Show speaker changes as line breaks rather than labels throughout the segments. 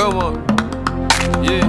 yeah man yeah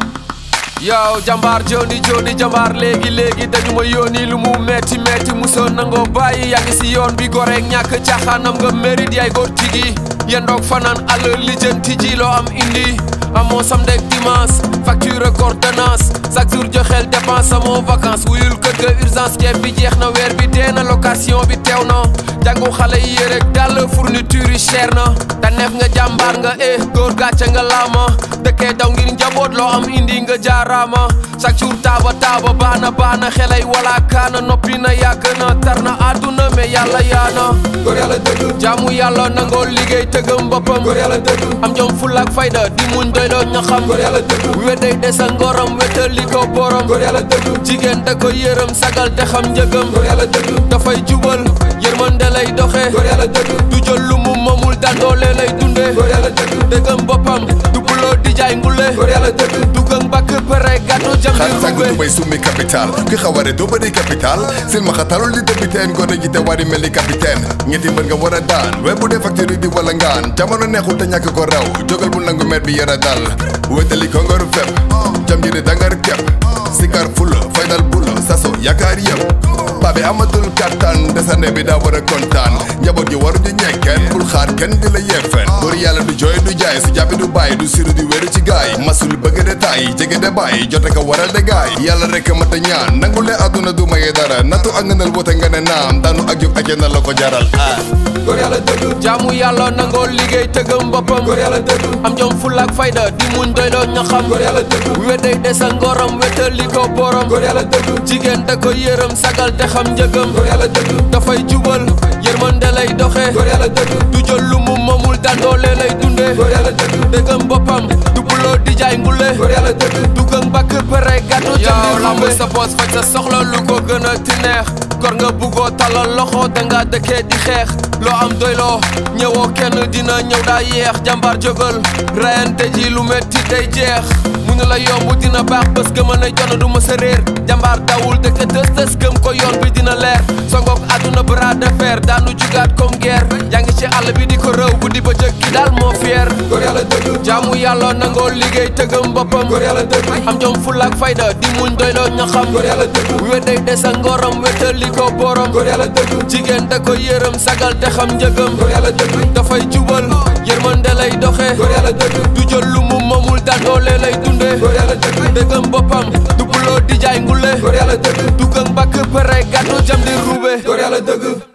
yow jàmbaar joni joni jàmbaar léegi léegi dañu ma yónni lu mu metti metti musoo nangoo bàyyi yaa ngi si yoon bi goreeg ñàkk caaxaanam nga mérite yaay góor tigi yendoog fanaan àll lijjanti ji loo am indi amoo samedi ak dimanche facture ordonnance chaque jour joxeel dépense amoo vacance wuyul kër ga urgence ceeb bi jeex na weer bi dee na location bi teew na jàngu xale yi yérek dàll fourniture yi cher na te neef nga jàmbaar nga eh góor gàcce nga laama dëkkee daw ngir njaboot loo am indi nga jaaraama chaque jour taaba taaba baana baana xelay wala kaana noppi na yàgg na tar na àdduna mais yàlla yaana
góor yàlla dëgg
jaamu yàlla nangoo liggéey tëggam boppam
góor yàlla dëgg
am jom fulla ak fayda di muñ doyloo ñaxam
góor yàlla dëgg
wedday desa ngoram wetali ko borom
góor yàlla dëgg
jigéen da ko yërëm sagal te xam njëgam
góor yàlla dëgg
dafay jubal yërmande lay doxe
góor yàlla dëgg
du jël lu mu moomul dandoole lay dunde
góor yàlla dëgg
dëggam boppam du buloo di jaay ngule
góor yàlla dëgg
duggang bakk pere gàttu jam
xar
di
sàgg
rube
tubay summi capital ki xaware doo bëri capital sil ma xatalul di débiteen gone ji te wari mel ni capitaine ñetti mbër nga war a daan we bu dee facture di wala ngaan jamono neexul te ñàkk ko raw jógal bu nangu mer bi yara dal wetali ko ngor fepp jam ji di dangar kepp sikar fulo faydal bulo saso yaakaar yëpp baabi amatul kattan desane bi daa war a kontaan njaboot gi waru di ñekkeen bul xaar kenn di la yeefeen góor yàlla du jooy du jaay su jàppi du bàyyi du siru di wéru ci gaay masul bëgg de taay jege de bàyyi jote ko waral de gaay yàlla rek a mat a ñaan nangu le àdduna du maye dara nattu ak ngënal wote nga ne naam daanu ak jóg ak na la ko jaral ah
góor yàlla dëgg
jaamu yàlla nangoo liggéey tëggam boppam
góor yàlla dëgg
am jom fulla ak fayda di muñ doyloo ñaxam
góor yàlla dëgg
wedday desa ngoram wetali ko borom
góor yàlla dëgg
jigéen da ko yërëm sagal te xam njëgam
góor yàlla dëgg
dafay jubal yërmande lay doxe
góor yàlla dëgg
du jël lu mu moomul dandoole lay dunde
góor yàlla dëgg
dëggam boppam du buloo di jaay ngule
góor yàlla dëgg
duggang bakk pere gàttu jam di lamb sa poos faj sa soxla lu ko gën a ti neex gor nga buggoo talal loxo danga dëkkee di xeex loo am doyloo ñëwoo kenn dina ñëw daa yeex jàmbaar jógal rayante ji lu metti day jeex mu ñu la yomb dina baax bés gëma ne jonn du ma sa réer jàmbaar dawul dëkk tës tës gëm ko yoon bi dina leer songook àdduna bras de fer daanu jugaat comme guerre yaa ngi ci àll bi di ko rëw bu di ba jëkk ki daal moo fier
góor yàlla dëgg
jaamu yàlla nangoo liggéey tëggam boppam
góor yàlla dëgg
am jom fulla ak fayda di muñ doyloo ñaxam
góor yàlla dëgg
wedday desa ngoram wetali ko borom
góor yàlla dëgg
jigéen da ko yërëm sagal te xam njëgam
góor yàlla dëgg
dafay jubal yërmande lay doxe
góor yàlla dëgg
du jël lu mu moomul dandoole lay dunde
góor yàlla dëgg
dëggam boppam du buloo di jaay ngule
góor yàlla dëgg
duggang bakk pere gàttu jam di rube
góor yàlla dëgg